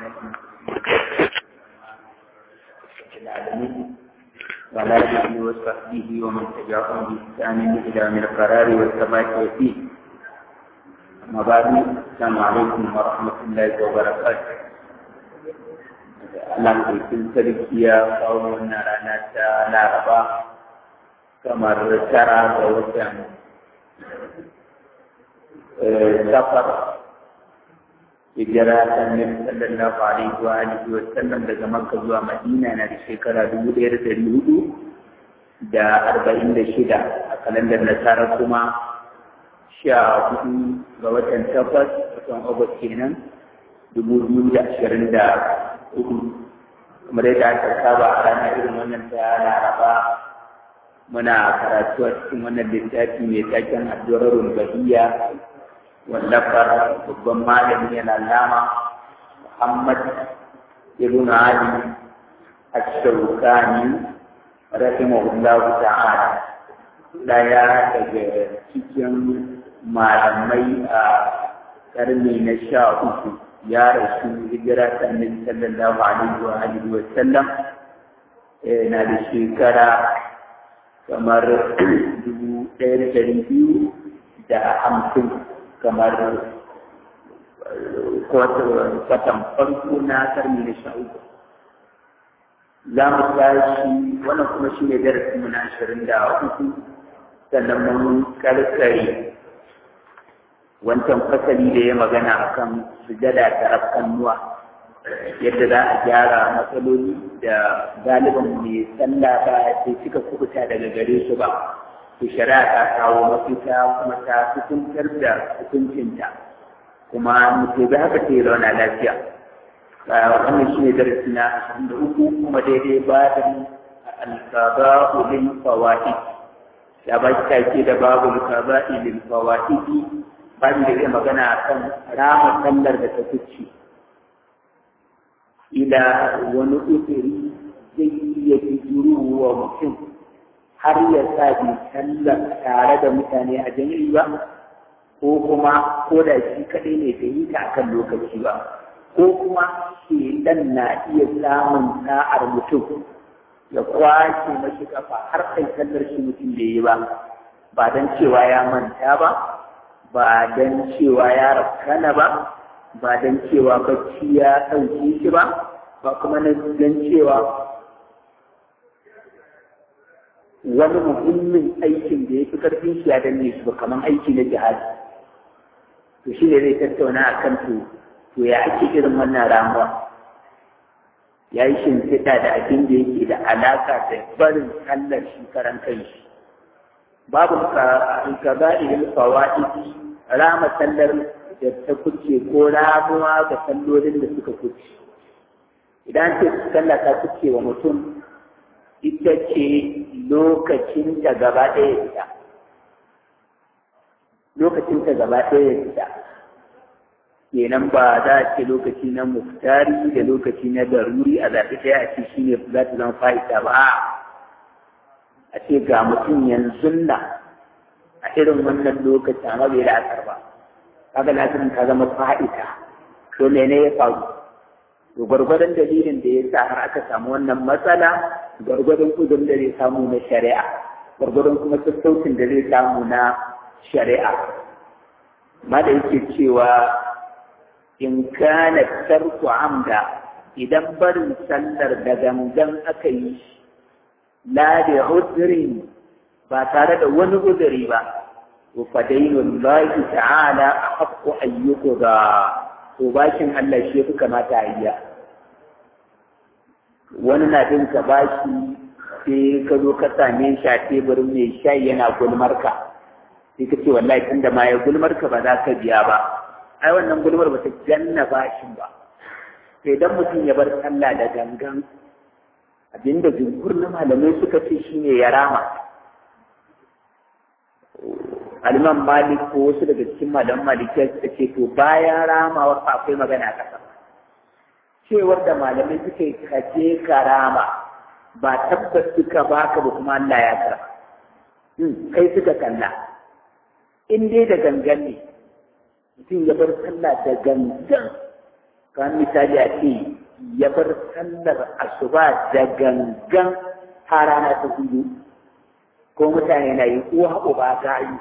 العالمين وعلى آله وصحبه ومن تبعهم بإحسان إلى من القرار والثبات فيه أما بعد السلام عليكم ورحمة الله وبركاته Allah bikin sarki ya kawo wannan rana ta Laraba kamar tara ga watan safar hijira ta Nabi sallallahu alaihi wa alihi wa sallam daga Makka zuwa Madina na da shekara dubu ɗaya da ɗari hudu da arba'in da shida a kalandar nasara kuma sha hudu ga watan takwas watan August kenan dubu biyu da ashirin da hudu kamar yadda aka saba a ranar irin wannan ta Laraba muna karatu a cikin wannan littafi mai taken addu'arul bahiyya wallafar babban malami yana lama Muhammad ibn Ali Ash-Shawkani rahimahullahu ta'ala daya daga cikin malamai a karni na sha uku ya rasu hijira ta annabi sallallahu alaihi wa alihi wa sallam na da shekara kamar dubu ɗaya da ɗari biyu da hamsin kamar kwatan farko na karni na sha uku za mu tashi wannan kuma shi ne darasinmu na ashirin da uku sannan mun karkare wancan fasali da ya magana akan sujada ta rafkannuwa yadda za a gyara matsaloli da galiban mai sallah ba sai suka kubuta daga gare su ba to shari'a ta kawo mafita kuma ta hukuntar da hukuncinta kuma mutum bai haka ta yi rauna lafiya wannan shi ne darasi na ashirin da uku kuma daidai ba da alkaba ulil fawaid ya ba shi take da babu alkaba ulil fawaid babu da zai magana akan rama sallar da ta fice ila wani usiri zai iya bijiro wa mutum har ya sa bi sallar tare da mutane a jami'i ba ko kuma ko da shi kaɗai ne bai yi ta akan lokaci ba ko kuma shedan na iya samun sa'ar mutum ya kwace mashi kafa har kai sallar shi mutum bai yi ba ba don cewa ya manta ba ba don cewa ya rafkana ba ba don cewa bacci ya ɗauke shi ba ba kuma na don cewa wani muhimmin aikin da ya fi ƙarfin shi ya danne shi ba kamar aiki na jihadi to shi ne zai tattauna a kan to to ya ake irin wannan ramuwa ya yi shimfiɗa da abin da yake da alaƙa da barin sallar shi karan kanshi babu ka ba ilil fawaidi rama sallar da ta kuce ko ramuwa ga sallolin da suka kuce idan ce sallah ta kuce wa mutum ita ce lokacin ta gaba ɗaya fita lokacin ta gaba ɗaya fita kenan ba za a ce lokaci na muftari da lokaci na daruri a zaɓi ɗaya a ce shi ne za ta zama fa'ida ba a ce ga mutum yanzu na a irin wannan lokaci amma bai la'asar ba kaga lasirin ta zama fa'ida to mene ya faru to gwargwadon dalilin da ya sa har aka samu wannan matsala gwargwadon kudin da zai samu na shari'a gwargwadon kuma sassaucin da zai samu na shari'a ma da yake cewa in kana tarku amda idan barin sallar da gangan aka yi la da udrin ba tare da wani udiri ba wa fadailun lahi ta'ala a haƙƙo ayyuku da to bashin Allah shi fi kamata a yi wani na bin ka bashi sai ka zo ka same shi a teburin mai shayi yana gulmar ka sai ka ce wallahi tunda ma ya gulmar ka ba za ka biya ba ai wannan gulmar ba ta janna bashin ba sai dan mutum ya bar sallah da gangan abinda jumhur na malamai suka ce shine ya rama aliman malik ko wasu daga cikin malaman malikiya suka ce to bayan ramawar akwai magana kasa cewar da malamai suka yi kaje karama ba tabbas suka baka ba kuma Allah ya kara kai suka kalla in dai da gangan ne mutum ya bar sallah da gangan kan misali a ce ya bar sallar asuba da gangan har rana ta hudu ko mutane na yi uwa uba gayu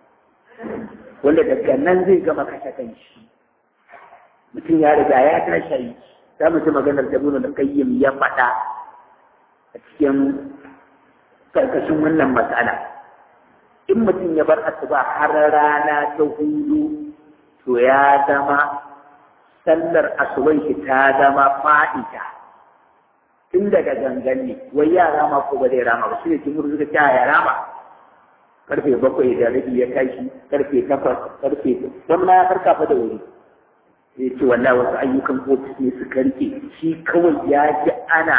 wanda daga nan zai gama kashe kanshi mutum ya riga ya tashi za mu ji maganar da da kayyim ya faɗa a cikin karkashin wannan matsala in mutum ya bar asuba har rana ta hudu to ya zama sallar asuban shi ta zama fa'ida tun daga gangan ne wai ya rama ko ba zai rama ba shi ne kimur suka ce ya rama karfe bakwai da rabi ya tashi karfe takwas karfe wani ma ya farka fa da wuri zai ce wallahi wasu ayyukan ofis ne su karke shi kawai ya ji ana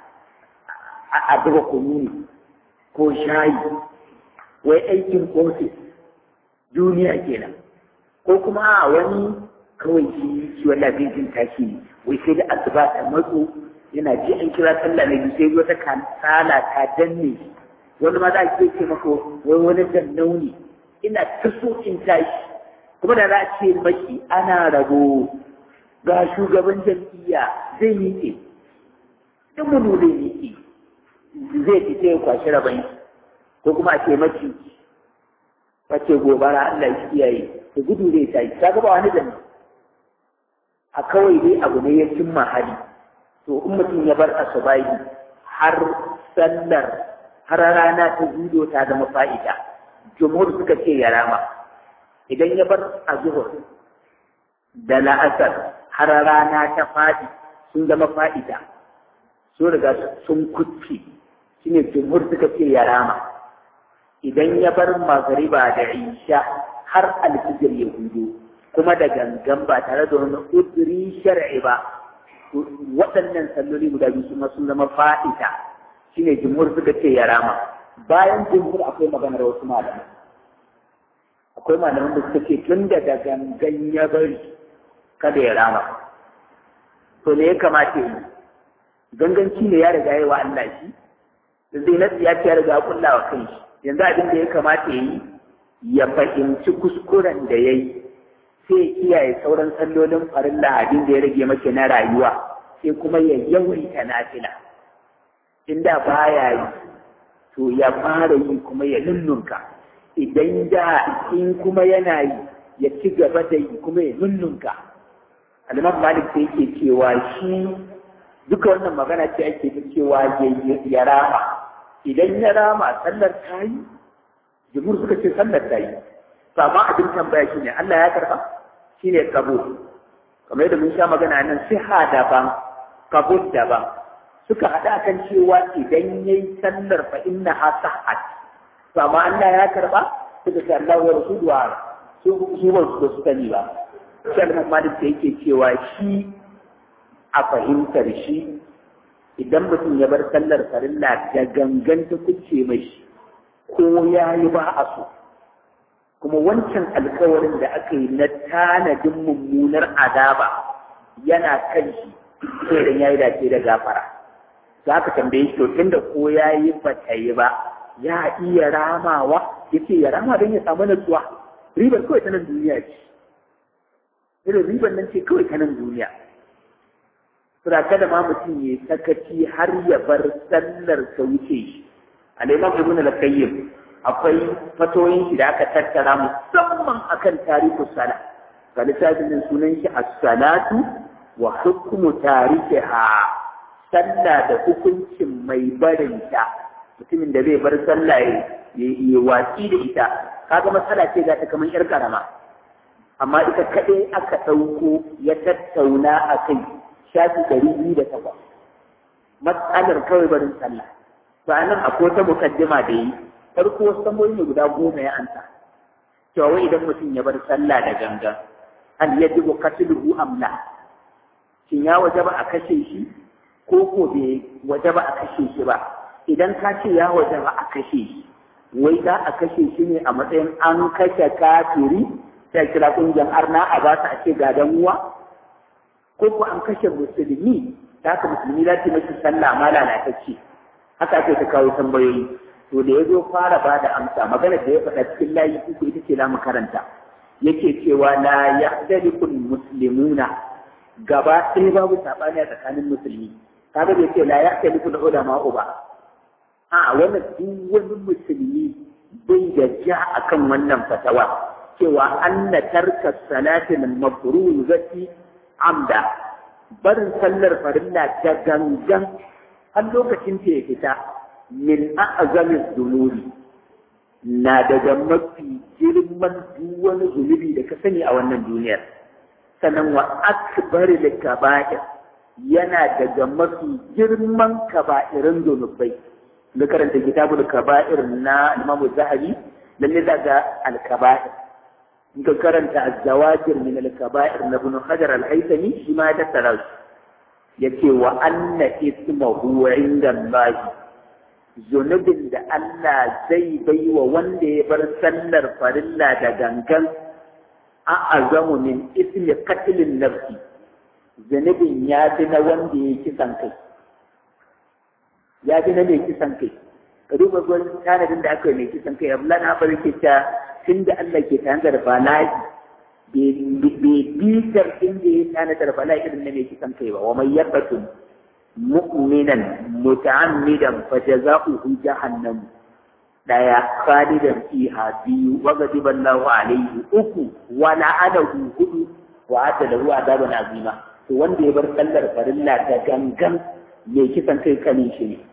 a buga kunu ne ko shayi wai aikin ofis duniya kenan ko kuma a wani kawai shi shi wallahi bai jin tashi ne wai sai da asuba ta matso yana ji an kira sallah ne sai wata kasala ta danne shi wani ma za a ce maka wai wani dannau ne ina ta so in tashi kuma da za a ce maki ana rabo ga shugaban jam'iyya zai miƙe in mu zai miƙe zai fita ya kwashi rabon ko kuma a ce maki wace gobara Allah ya kiyaye da gudu zai tashi ta gaba wani danna a kawai dai abu ne ya cimma hali to in mutum ya bar asubahi har sallar har rana ta zudo ta zama fa'ida jumhur suka ce ya rama idan ya bar azhur da la'asar har rana ta fadi sun zama fa'ida sun riga sun kucce shine jumhur suka ce ya rama idan ya bar magriba da isha har alfijir ya hudu kuma da gangan ba tare da wani udri shar'i ba waɗannan salloli guda biyu kuma sun zama fa'ida shine jumhur suka ce ya rama bayan jumhur akwai maganar wasu malamai akwai malaman da suka ce tun da gangan ya bari kada ya rama to ne ya kamata yi ganganci ne ya riga yi wa Allah shi da zai nasu ya ce ya riga kulla wa kai shi yanzu abin da ya kamata ya yi ya fahimci kuskuren da ya yi sai ya kiyaye sauran sallolin farilla abin da ya rage maka na rayuwa sai kuma ya yawaita nafila inda baya yi to ya fara yi kuma ya nunnunka idan da in kuma yana yi ya ci gaba da yi kuma ya nunnunka alimam malik sai yake cewa shi duka wannan magana ce ake ta cewa ya rama idan ya rama sallar ta yi jimur suka ce sallar ta yi to amma abin tambaya shine Allah ya karba shine kabul kamar yadda mun sha magana nan siha daban kabul daban suka haɗa kan cewa idan yayi sallar fa inna ha sahhat to amma Allah ya karba suka ce Allah wa rasulu wa su su ba su su sani ba sai Imam Malik da yake cewa shi a fahimtar shi idan mutum ya bar sallar farilla da gangan ta kuce mashi ko ya yi ba a so kuma wancan alkawarin da aka yi na tanadin mummunar azaba yana kan shi sai dan yayi dace da gafara za ka tambaye shi to tunda ko ya yi ba ta yi ba ya iya ramawa ya ce ya rama don ya samu natsuwa ribar kawai ta nan duniya ce irin ribar nan ce kawai ta nan duniya sura kada ma mutum ya sakaci har ya bar sallar ta wuce shi al-imam ibn al-qayyim akwai fatoyin shi da aka tattara musamman akan tarihi sala ga littafin sunan shi as-salatu wa hukmu tarikiha sallah da hukuncin mai barinta mutumin da zai bar sallah ya yi watsi da ita kaga matsala ce ga ta kamar yar karama amma ita kaɗai aka ɗauko ya tattauna a kai shafi ɗari biyu da takwas matsalar kawai barin sallah to a nan akwai wata mukaddima da yi farko wasu tambayoyi ne guda goma ya anta cewa wai idan mutum ya bar sallah da gangan hal yajibu qatluhu am la shin ya wajaba a kashe shi ko ko bai wajaba a kashe shi ba idan ka ce ya wajaba a kashe shi wai za a kashe shi ne a matsayin an kashe kafiri sai kira kungiyar arna a ba su a ce gadan uwa ko ko an kashe musulmi ta haka musulmi za ta mashi sallah ma lalatacce haka ake ta kawo tambayoyi to da ya zo fara ba da amsa magana da ya faɗa cikin layi uku ita ce za mu karanta yake cewa la yahdalikul muslimuna gaba ɗaya babu saɓani a tsakanin musulmi kaga bai ce la ya kai muku da ulama uba a wannan duk wani musulmi bai da ja akan wannan fatawa cewa anna tarka salatin mafruzati amda barin sallar farilla ta gangan har lokacin ta ya fita min a'zamin zunubi na daga mafi girman duk wani zunubi da ka sani a wannan duniyar sannan wa akbar da kaba'ir yana daga mafi girman kaba'irin zunubai da karanta kitabul kaba'ir na Imam Zahabi lalle daga al-kaba'ir in ka karanta az-zawajir min al-kaba'ir na Ibn Hajar al-Haythami shi ma ya tattara su yace wa anna ismuhu inda Allah zunubin da Allah zai bai wa wanda ya bar sallar farilla da gangan a azamu min ismi qatlin nafsi zunubin ya fi na wanda ya kisan kai ya fi na mai kisan kai ka duba gwan tanadin da aka yi mai kisan kai abu lana bari ke ta tun da Allah ke tanadar bala'i bai bitar inda ya tanadar bala'i irin na mai kisan kai ba wa mai yabbatun mu'minan muta'ammidan fa jazaohu jahannam daya khalidan fiha biyu wa ghadiba Allahu alayhi uku wa la'anahu hudu wa ata lahu adaban azima to wanda ya bar sallar farilla da gangan mai kisan kai kanin shi ne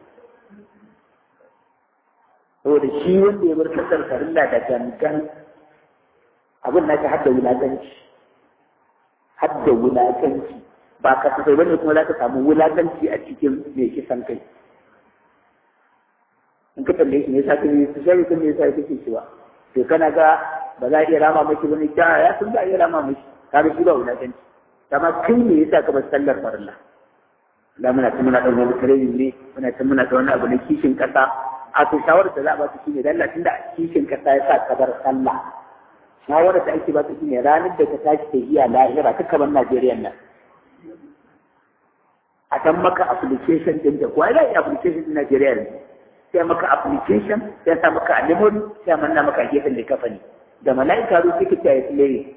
saboda shi wanda ya bar sallar farilla da gangan abin na ta hadda wulaƙanci hadda wulaƙanci ba ka sai bane kuma za ka samu wulaƙanci a cikin mai kisan kai in ka tambaye shi ne yasa kai su shari kun ne yasa kake cewa to kana ga ba za a iya rama maki bane ja ya sun za a iya rama maki kaga shi ba wulaƙanci amma kai ne yasa ka bar sallar farilla da muna ta muna ɗan wani training ne muna ta muna ta wani abu na kishin ƙasa a to shawarar da za a ba su shine dan tunda kishin ƙasa ya sa ka bar sallah shawarar da ake ba su shine ranar da ka tashi ta iya lahira ta kamar Najeriya nan a dan maka application din da kuwa ya application din Najeriya ne sai maka application sai sa maka a memory sai manna maka gefen da kafa ne da mala'ika ru suke ta yi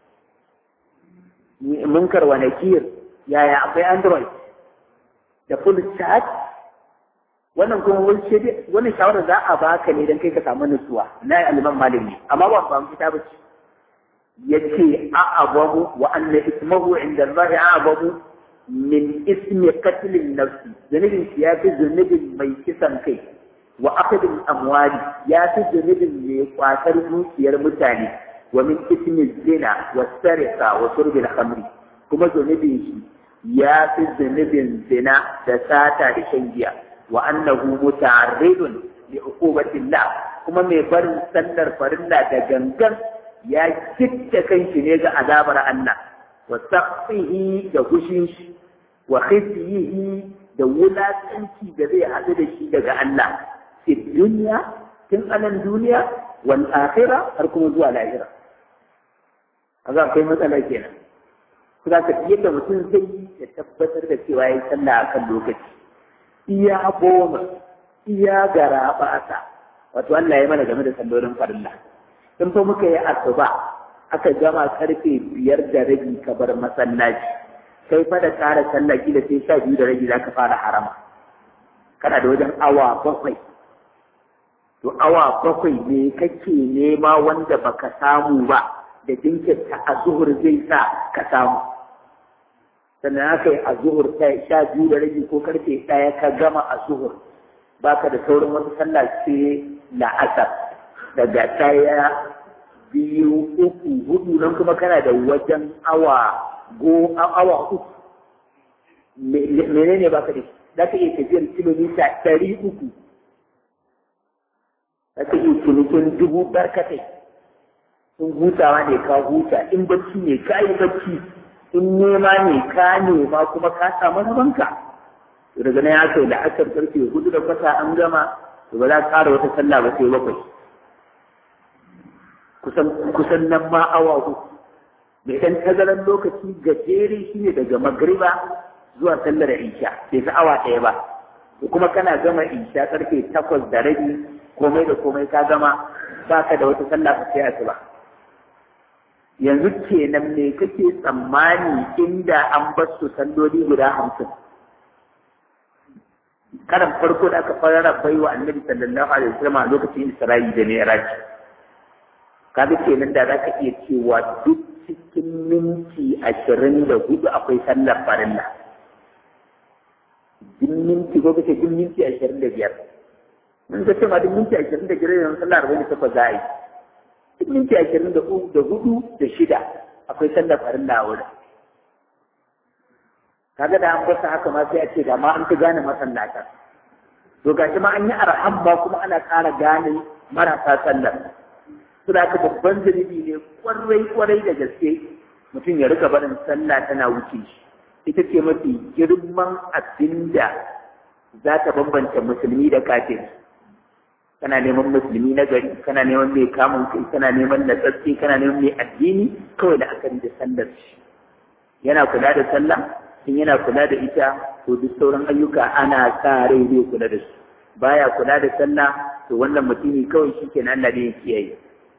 munkar wa nakir yaya akwai android da full chat wannan kuma wani shawara za a baka ne don kai ka samu nutsuwa na aliman malami amma ba ba fita ba ce yace a'abamu wa anna ismahu inda Allah a'abamu min ismi qatlin nafsi zunubin ya fi zunubin mai kisan kai wa akadin amwali ya fi zunubin mai kwatar dukiyar mutane wa min ismi zina wa sarika wa shurbil khamri kuma zunubin shi ya fi zunubin zina da sata da shan giya wa annahu muta'arridun li uqubatillah kuma mai barin sallar farilla da gangan ya kitta kanshi ne ga azabar Allah wa saqfihi da gushin shi wa khizyihi da wulakanci da zai haɗu da shi daga Allah fi duniya tun anan duniya wal akhirah har kuma zuwa lahira kaga akwai matsala kenan kuma ka yadda mutum zai yi ya tabbatar da cewa ya sallah akan lokaci iya goma iya gara basa wato Allah ya mana game da sallolin farilla in fa muka yi asuba aka gama karfe biyar da rabi ka bar masallaci kai fa da ƙara sallah kila sai sha biyu da rabi zaka fara harama kana da wajen awa bakwai to awa bakwai ne kake nema wanda baka samu ba da jinkirta a zuhur zai sa ka samu sannan aka yi a zuhur ta sha biyu da rabi ko karfe ɗaya ka gama a zuhur baka da saurin wata sallah sai la'asar daga ɗaya biyu uku hudu nan kuma kana da wajen awa go awa uku menene baka da shi za ka iya tafiyar kilomita ɗari uku za ka iya cinikin dubu barkatai in hutawa ne ka huta in bacci ne ka yi bacci in nema ne ka nema kuma ka samu rabanka daga nan ya kai da asar karfe hudu da kwata an gama to ba za ka ƙara wata sallah ba sai bakwai kusan kusan nan ma awa uku mai ɗan tazaran lokaci gajere shi ne daga magriba zuwa sallar isha bai fi awa ɗaya ba kuma kana gama isha karfe takwas da rabi komai da komai ka gama baka da wata sallah sai asuba yanzu kenan me kake tsammani inda an bar su salloli guda hamsin karan farko da aka fara bai wa annabi sallallahu alaihi wasallam a lokacin Isra'i da Mi'raj kaga kenan da zaka iya cewa duk cikin minti ashirin da hudu akwai sallar farilla duk minti ko kace duk minti ashirin da biyar mun ga cewa duk minti ashirin da biyar yanzu sallar arba'in da takwas za a yi duk minti ashirin da hudu da shida akwai sallar farilla a wurin kaga da an basa haka ma sai a ce da ma an fi gane masallata to gashi ma an yi arham ba kuma ana ƙara gane marasa sallar su da ka babban zunubi ne kwarai kwarai da gaske mutum ya rika barin sallah tana wuce shi ita ce mafi girman abin da za ta bambanta musulmi da kafiri kana neman musulmi na gari kana neman mai kamun kai kana neman natsatsi kana neman mai addini kawai da akari da sallar shi yana kula da sallah in yana kula da ita to duk sauran ayyuka ana sa rai zai kula da su baya kula da sallah to wannan mutumi kawai shi ke nan da ya kiyaye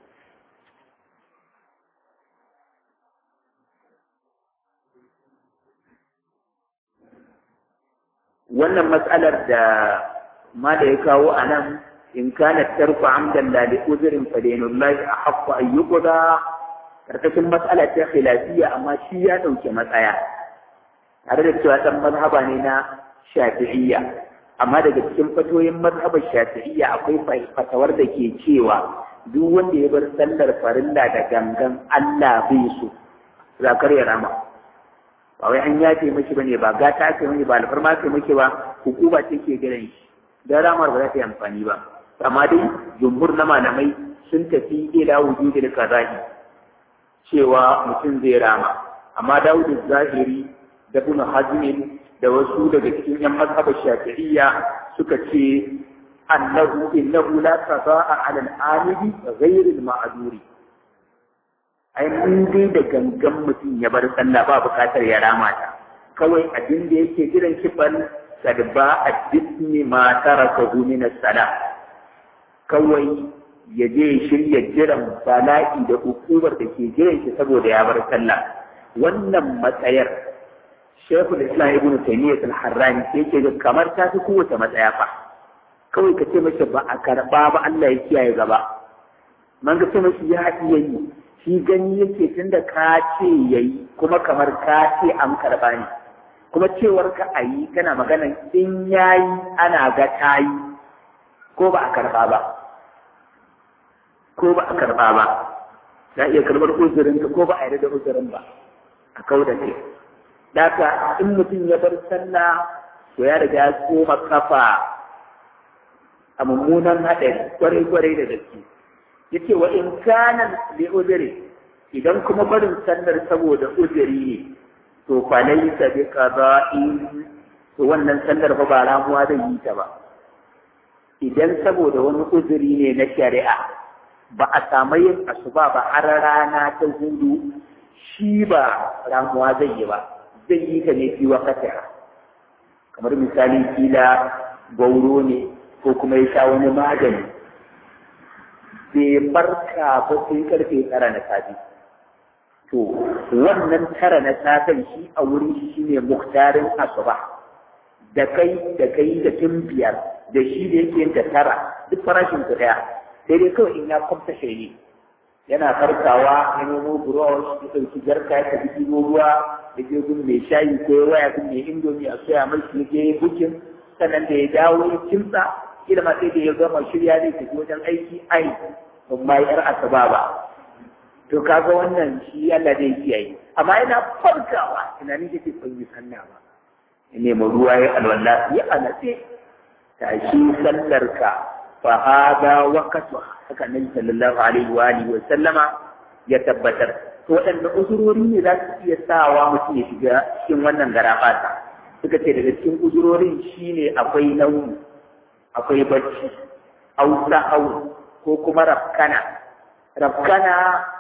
wannan matsalar da ma da ya kawo a nan in kana tarku amdan la li uzrin fa dinullahi ahqqu an yuqda karkashin matsala ta khilafiyya amma shi ya dauke matsaya tare da cewa dan mazhaba ne na shafi'iyya amma daga cikin fatoyin mazhabar shafi'iyya akwai fatawar da ke cewa duk wanda ya bar sallar farilla da gangan Allah bai so zakar ya rama ba wai an yafe miki bane ba gata ake miki ba alfarma ake miki ba hukuma ce ke gidan shi da ramar ba za ta yi amfani ba amma dai jumhur na malamai sun tafi ila wujudil qada'i cewa mutum zai rama amma Dawud zahiri da Ibn Hazm da wasu daga cikin yan mazhabar Shafi'iyya suka ce annahu innahu la qada'a 'ala al-amidi ghayr al-ma'duri ai in dai da gangan mutum ya bar sallah ba bukatar ya rama ta kawai abin da yake jiran kifan sadba a disni ma taraka min as-salah kawai ya je shirya jiran bala'i da hukumar da ke jiran shi saboda ya bar sallah wannan matsayar Sheikhul Islam Ibn Taymiyyah al-Harrani yake ga kamar ta fi kowace matsaya fa kawai ka ce mashi ba a karba ba Allah ya kiyaye gaba man ga ce mashi ya iya yi shi gani yake tunda ka ce yayi kuma kamar ka ce an karba ne kuma cewar ka a yi kana magana in yayi ana ga ta yi ko ba a karba ba ko ba a karba ba za iya karbar uzurin ko ba a yarda da uzurin ba a kau da kai Daka in mutum ya bar sallah to ya riga ya koma kafa a mummunan haɗari kwarai-kwarai da gaske yace wa in kana li uzuri idan kuma barin sallar saboda uzuri ne to fa laysa bi qada'in to wannan sallar fa ba ramuwa zai yi ta ba idan saboda wani uzuri ne na shari'a ba a samu yin asuba ba har rana ta hudu shi ba ramuwa zai yi ba zai yi ta ne fi wakata kamar misali kila gauro ne ko kuma ya sha wani magani bai farka ba sai karfe tara na safe to wannan tara na safen shi a wurin shi shine muktarin asuba da kai da kai da tun biyar da shi da yake yin da tara duk farashin su daya sai dai kawai in ya kwamta shayi yana farkawa ya nemo burosh ya ɗauki jarka ya tafi ɗibo ruwa da je gun mai shayi ko ya waya gun mai indomi a soya mai shi je bukin sannan da ya dawo ya kimtsa kila ma sai da ya gama shirya zai tafi wajen aiki ai ban ma yar asaba ba to kaga wannan shi Allah zai kiyaye amma yana farkawa tunanin yake ban yi sanna ba ya nemi ruwa ya alwala ya alace tashi sallarka fa hada waqtu haka nabi sallallahu alaihi wa alihi wa sallama ya tabbatar to waɗanne uzurori ne za su iya sawa mutum ya shiga cikin wannan garafata suka ce daga cikin uzurorin shine akwai nauyi akwai bacci au sahau ko kuma rafkana rafkana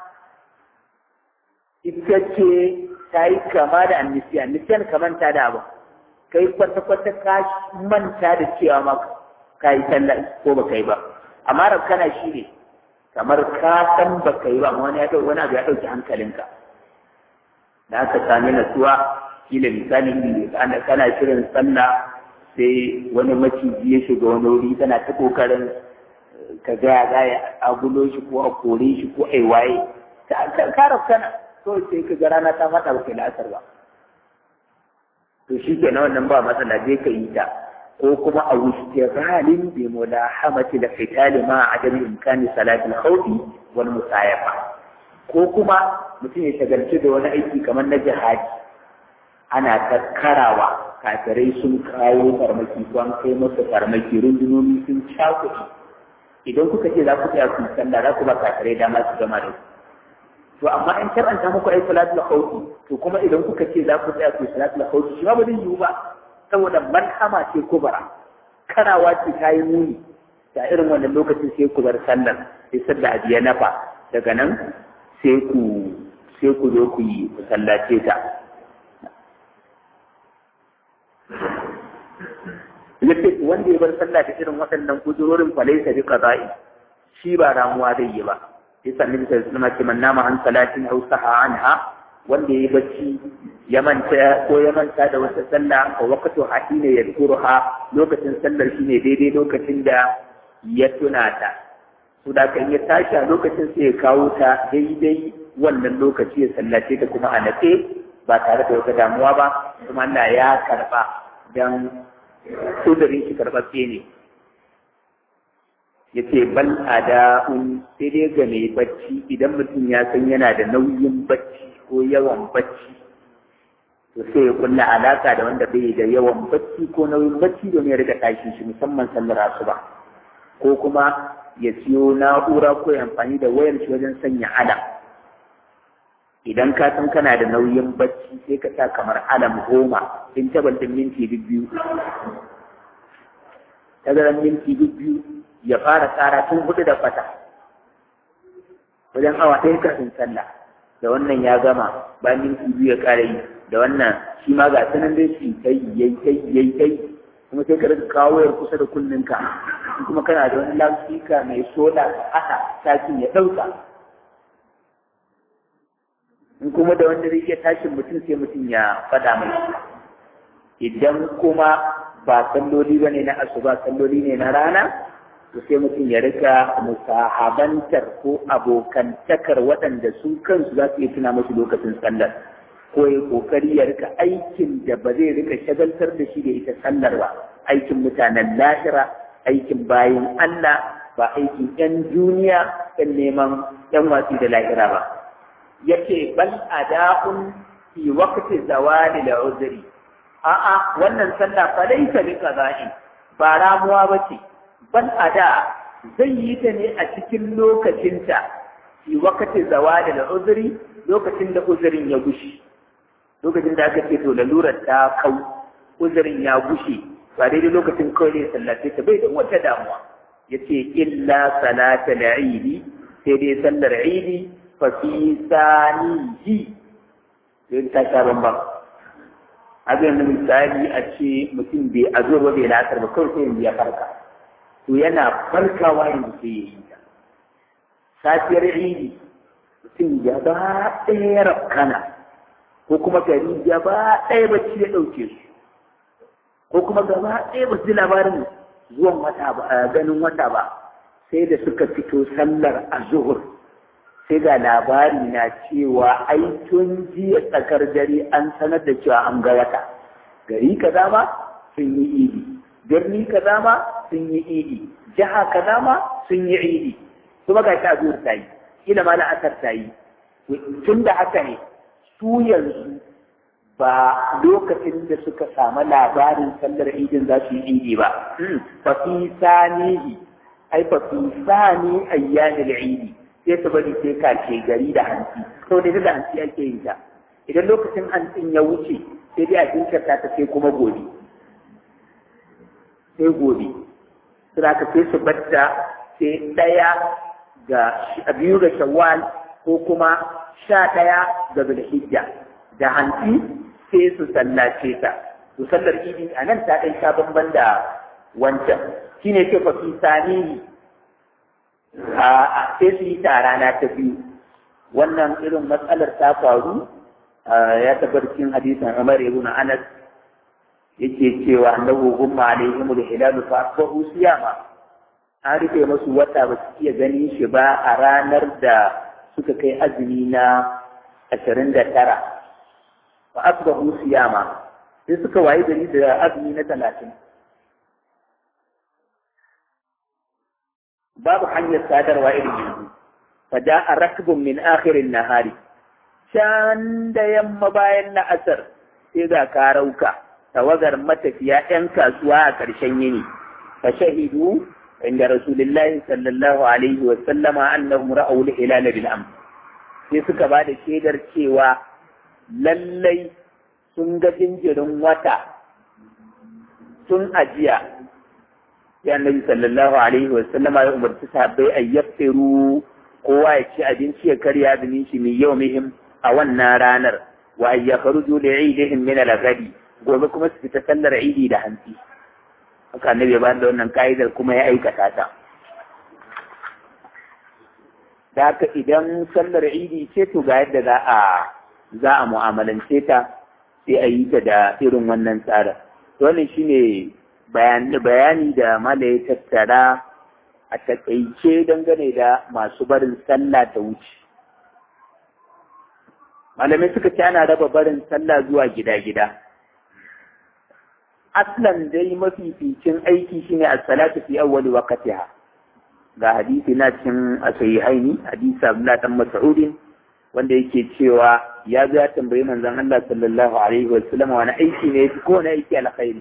ita ce ta yi kama da annisiya annisiyan ka manta da abu kai kwata-kwata ka manta da cewa ma ka yi sallah ko ba kai ba amma rafkana shi ne kamar ka san ba ka yi ba wani ya wani abu ya ɗauki hankalinka da aka sami natsuwa kila misali ana kana shirin sallah sai wani maciji ya shiga wani wuri tana ta kokarin ka gaya za ya agulo shi ko a kore shi ko a waye ta kara kana to sai ka ga rana ta faɗa ba kai la'asar ba to shi ke na wannan ba matsala zai ka yi ta ko kuma a wuce halin bi mulahamati da fitali ma a adami imkani salatul khawfi wal musayafa ko kuma mutum ya shagalci da wani aiki kamar na jihadi ana takkarawa kafirai sun kawo farmaki ko an kai masa farmaki rundunoni sun cakuɗi idan kuka ce za ku tsaya ku sallah za ku ba kafirai dama su gama da to amma in karanta muku ai salatul khawfi to kuma idan kuka ce za ku tsaya ku salatul khawfi shi ma ba zai yiwu ba saboda malhama ce kubara karawa ce ta yi muni da irin wannan lokacin sai ku bar sallar sai sallah a biya nafa daga nan sai ku sai ku zo ku yi ku sallace ta yace wanda ya bar sallah da irin waɗannan kudurorin falaisa bi qada'i shi ba ramuwa zai yi ba yasa nabi sallallahu alaihi wasallam man nama an salatin aw saha anha wanda yayi bacci ya manta ko ya manta da wata sallah ko waqtu hadina yadkuruha lokacin sallar shine daidai lokacin da ya tuna ta to da kan ya tashi a lokacin sai ya kawo ta daidai wannan lokaci ya sallace ta kuma a natse ba tare da wata damuwa ba kuma Allah ya karba dan kudurin shi karɓaɓɓe ne ya ce bal ada'un sai dai ga mai bacci idan mutum ya san yana da nauyin bacci ko yawan bacci to sai ya kulla alaka da wanda bai da yawan bacci ko nauyin bacci domin ya riga tashi shi musamman sallar asuba ko kuma ya siyo na'ura ko ya amfani da wayar shi wajen sanya alam idan ka san kana da nauyin bacci sai ka sa kamar alam goma in tabal din minti biyu tazaran minti biyu ya fara tsara tun hudu da kwata wajen awa ɗaya kafin sallah da wannan ya gama bayan minti biyu ya ƙara yi da wannan shi ma ga sanan dai shi kai yayi kai yayi kai kuma sai ka rika kawo yar kusa da kunninka kuma kana da wani loudspeaker mai sola haka sakin ya ɗauka in kuma da wanda zai iya tashin mutum sai mutum ya faɗa mai idan kuma ba salloli ba ne na asuba salloli ne na rana to sai mutum ya rika musahabantar ko abokantakar waɗanda su kansu za su iya tuna masu lokacin sallar ko ya kokari ya rika aikin da ba zai rika shagaltar da shi da ita sallar ba aikin mutanen lahira aikin bayin Allah ba aikin 'yan duniya ɗan neman 'yan watsi da lahira ba yake bal ada'un fi waqti zawali da uzri a'a wannan sallah fa laysa bi qada'in ba ramuwa bace bal ada zai yi ta ne a cikin lokacinta fi waqti zawali da uzri lokacin da uzurin ya gushi lokacin da aka ce to lalurar ta kau uzurin ya gushe ba daidai lokacin kawai ne sallace ta bai da wata damuwa yace illa salatal idi sai dai sallar idi fafi sanihi sai ta sha bambam abin da misali a ce mutum bai a zuwa bai lasar ba kawai sai ya farka to yana farkawa yanzu sai ya yi ta safiyar idi mutum ya ba ɗaya rafkana ko kuma gari ya ba ɗaya bacci ya ɗauke su ko kuma gaba ɗaya ba su ji labarin zuwan wata ba ganin wata ba sai da suka fito sallar a zuhur sai ga labari na cewa ai tun jiya tsakar dare an sanar da cewa an ga wata gari kaza ma sun yi idi birni kaza ma sun yi idi jiha kaza ma sun yi idi kuma ga ta zuwa ta yi kila ma la'asar ta yi tun da haka ne su yanzu ba lokacin da suka samu labarin sallar idin za su yi idi ba fa fi sanihi ai fa fi sani ayyanil idi sai su bari sai kace gari da hanci to da da hanci ake yin ta idan lokacin hancin ya wuce sai dai a jinkirta ta sai kuma gobe sai gobe suna ka sai su batta sai ɗaya ga biyu ga shawwal ko kuma sha ɗaya ga zulhijja da hanci sai su sallace ta su sallar idi a nan ta ɗan sha bamban da wancan shine ce fa fi sanihi a sai su yi ta rana ta biyu wannan irin matsalar ta faru ya tabbatar cikin hadisin Umar ibn Anas yake cewa annahu gumma alaihim al-hilal fa asbahu siyama an rufe masu wata ba su iya ganin shi ba a ranar da suka kai azumi na ashirin da tara fa asbahu siyama sai suka wayi gari da azumi na talatin babu hanyar sadarwa irin yanzu fa ja'a rakbun min akhirin nahari can da yamma bayan na asar sai ga karauka tawagar matafiya ‘yan kasuwa a ƙarshen yini fa shahidu inda rasulullahi sallallahu alaihi wa sallama annahum ra'aw al-hilal bil am sai suka ba da shaidar cewa lallai sun ga jinjirin wata tun ajiya ya annabi sallallahu alaihi wa sallama ya umarci sahabbai a yaftiru kowa ya ci abinci ya karya azumin shi mai yau muhim a wannan ranar wa ya kharuju li idihim min al-ghadi gobe kuma su fita sallar idi da hantsi haka annabi ya bayar da wannan ka'idar kuma ya aikata ta da haka idan sallar idi ce to ga yadda za a za a mu'amalance ta sai a yi ta da irin wannan tsarin wannan shine bayani da mala ya tattara a takaice dangane da masu barin sallah ta wuce malamai suka ce ana raba barin sallah zuwa gida-gida aslan dai mafificin aiki shine as-salatu fi awwali waqtiha ga hadisi na cikin asahihaini hadisi Abdullah dan Mas'ud wanda yake cewa ya zo ya tambayi manzon Allah sallallahu alaihi wa sallam wani aiki ne yafi ko wani aiki alkhairi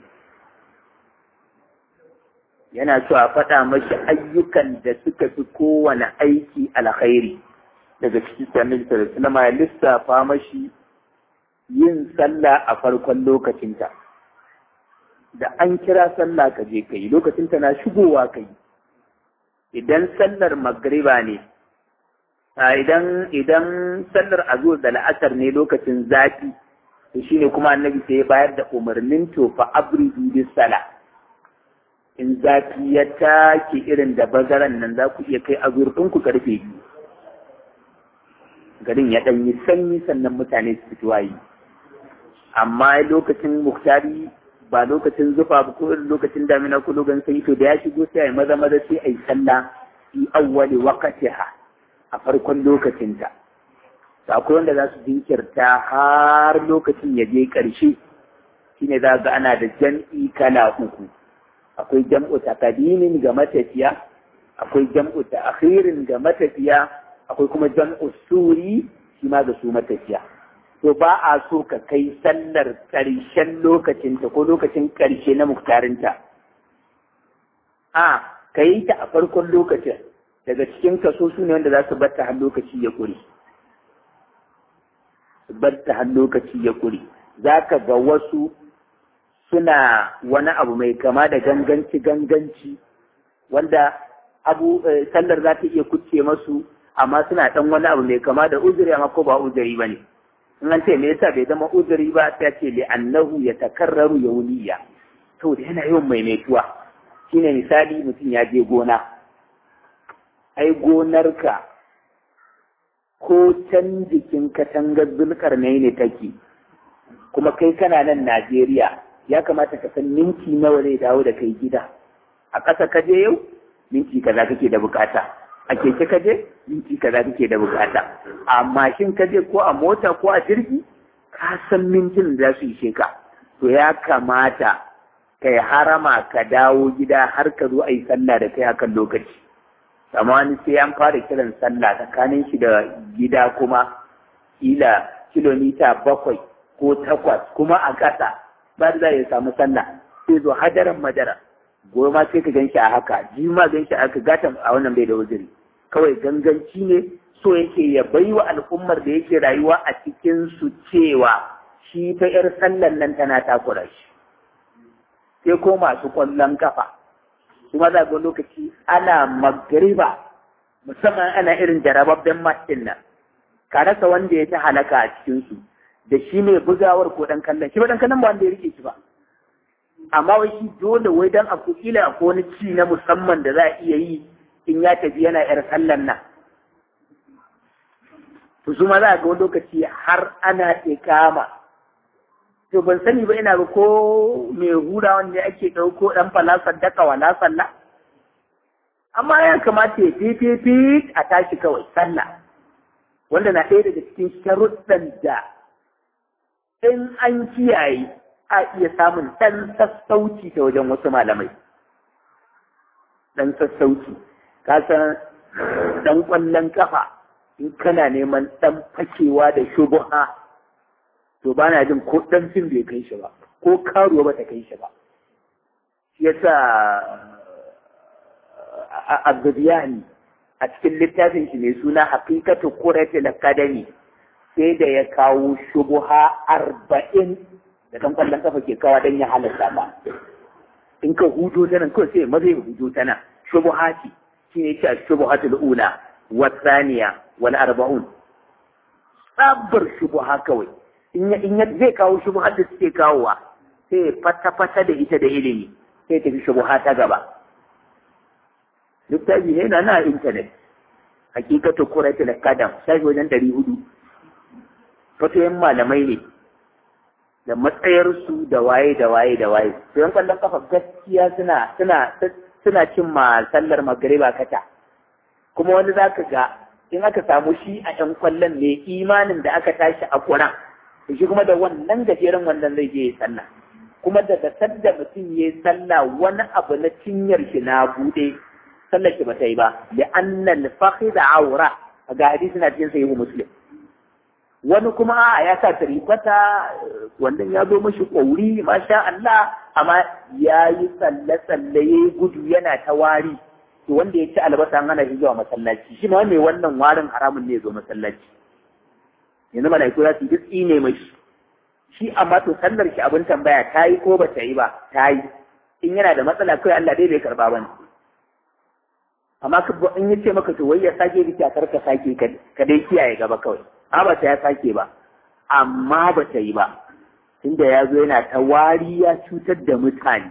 yana so a faɗa mashi ayyukan da suka fi kowane aiki alkhairi daga cikin annabi sallallahu alaihi wasallam ya lissafa mashi yin sallah a farkon lokacinta da an kira sallah ka je kai lokacinta na shigowa kai idan sallar magriba ne idan idan sallar azur da la'asar ne lokacin zafi to shine kuma annabi sai ya bayar da umarnin to fa abridu bis sala in zafi ya take irin da bazaran nan za ku iya kai azur ku karfe biyu garin ya ɗan yi sanyi sannan mutane su fito wayi amma lokacin muktari ba lokacin zufa ba ko irin lokacin damina ko lokacin sanyi to da ya shigo sai a yi maza maza sai a yi sallah fi awwali waqtiha a farkon lokacinta to akwai wanda za su jinkirta har lokacin ya je ƙarshe shine za ga ana da jam'i kala uku akwai jam'u takadimin ga matafiya akwai jam'u ta'khirin ga matafiya akwai kuma jam'u suri shi ma ga su matafiya to ba a so ka kai sallar ƙarshen lokacinta ko lokacin ƙarshe na muktarinta a ka yi ta a farkon lokacin daga cikin kaso su ne wanda za su batta har lokaci ya ƙure su batta har lokaci ya ƙure za ka ga wasu suna wani abu mai kama da ganganci ganganci wanda abu sallar za ta iya kuce masu amma suna ɗan wani abu mai kama da uzuri amma ko ba uzuri ba ne in an ce me yasa bai zama uzuri ba sai ce li annahu ya takarraru yawliya to da yana yawan maimaituwa shine misali mutum ya je gona ai gonarka ko can jikin katangar zulkar ne ne take kuma kai kana nan Najeriya ya kamata ka san minti nawa zai dawo da kai gida a ƙasa ka je yau minti kaza kake da bukata a keke ka je minti kaza kake da bukata a mashin ka je ko a mota ko a jirgi ka san mintin da za su ishe ka to ya kamata kai harama ka dawo gida har ka zo a yi sallah da kai akan lokaci amma wani sai an fara kiran sallah tsakanin shi da gida kuma kila kilomita bakwai ko takwas kuma a ƙasa ba za ya samu sallah sai zo hadaran madara goma sai ka gan shi a haka ji ma gan shi a haka gatan a wannan bai da wuzuri kawai ganganci ne so yake ya bai wa al'ummar da yake rayuwa a cikin su cewa shi ta yar sallan nan tana takura shi sai ko masu kwallon kafa kuma za ga lokaci ana magriba musamman ana irin jarababben matsin nan ka rasa wanda ya ta halaka a cikin su da shi ne bugawar ko dan kallon shi ba dan kallon ba wanda ya rike shi ba amma wai shi dole wai dan a kila akwai wani ci na musamman da za a iya yi in ya tafi yana yar sallan nan to su ma za ga wani lokaci har ana ikama to ban sani ba ina ga ko mai hura wanda ake ɗauko ɗan falasar daka wala sallah amma ya kamata ya fififi a tashi kawai sallah wanda na ɗaya daga cikin sharuɗan da in an kiyaye a iya samun ɗan sassauci ta wajen wasu malamai ɗan sassauci ka san ɗan ƙwallon ƙafa in kana neman ɗan fakewa da shubuha to ba na jin ko ɗan fim bai kai shi ba ko karuwa ba ta kai shi ba shi yasa Abdubiyani a cikin littafin shi mai suna Hakikatu Quratul Academy sai da ya kawo shubuha arba'in da kan kwallon kafa ke kawa don ya halatta ba. In ka hudo ta nan kawai sai maza ya hudo ta nan shubuha ce shi ne ce a shubuhatul ula wa tsaniya wal arba'un. Tsabar shubuha kawai in ya zai kawo shubuhar da suke kawowa sai fata-fata da ita da ilimi sai tafi shubuha ta gaba. littafi ne na na intanet hakikatu kuratul kadam shafi wajen ɗari hudu fatoyin malamai ne da matsayarsu da waye da waye da waye to yan kwallon kafa gaskiya suna suna suna cin ma sallar magariba kata kuma wani zaka ga in aka samu shi a yan kwallon ne imanin da aka tashi a kuran shi kuma da wannan gajeren wannan zai je ya sallah kuma daga sadda mutum ya yi sallah wani abu na cinyar shi na bude sallar ki bata yi ba da annal fakhid aura ga hadisi na cikin sahihu muslim wani kuma a ya sa tarifata wannan ya zo mashi ƙauri masha Allah amma ya yi tsalle-tsalle ya yi gudu yana ta wari to wanda ya ci albasa an hana shi zuwa masallaci shi ma mai wannan warin haramun ne ya zo masallaci yanzu malaiku za su yi duk ne mashi shi amma to sallar shi abin tambaya ta yi ko ba ta yi ba ta yi in yana da matsala kawai Allah dai bai karba ba amma in ya ce maka to wai ya sake biki a karka sake ka dai kiyaye gaba kawai a ba ta ya sake ba amma ba ta yi ba tunda ya zo yana ta wari ya cutar da mutane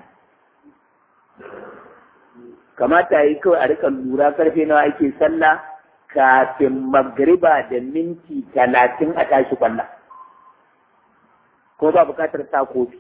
kamata yi kawai a rika lura karfe nawa ake sallah kafin magriba da minti talatin a tashi kwallon ko ba bukatar sa kofi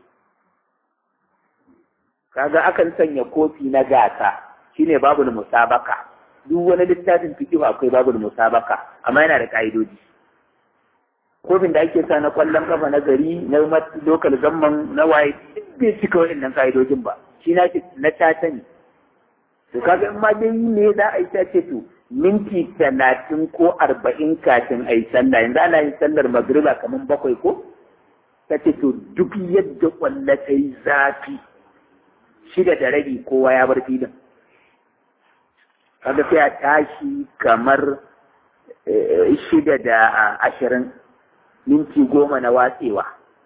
kaga akan sanya kofi na gasa shine babul musabaka duk wani littafin fiqh akwai babul musabaka amma yana da ka'idoji kofin da ake sa na kwallon kafa na gari na local gamman na waye duk bai cika waɗannan ka'idojin ba shi na na tata ne to kaga in ma dai ne za a yi ta ce to minti talatin ko arba'in kafin a yi sallah yanzu ana yin sallar magriba kamar bakwai ko ta ce to duk yadda kwallo ta yi zafi shida da rabi kowa ya bar filin kaga sai a tashi kamar shida da ashirin minti goma na watsewa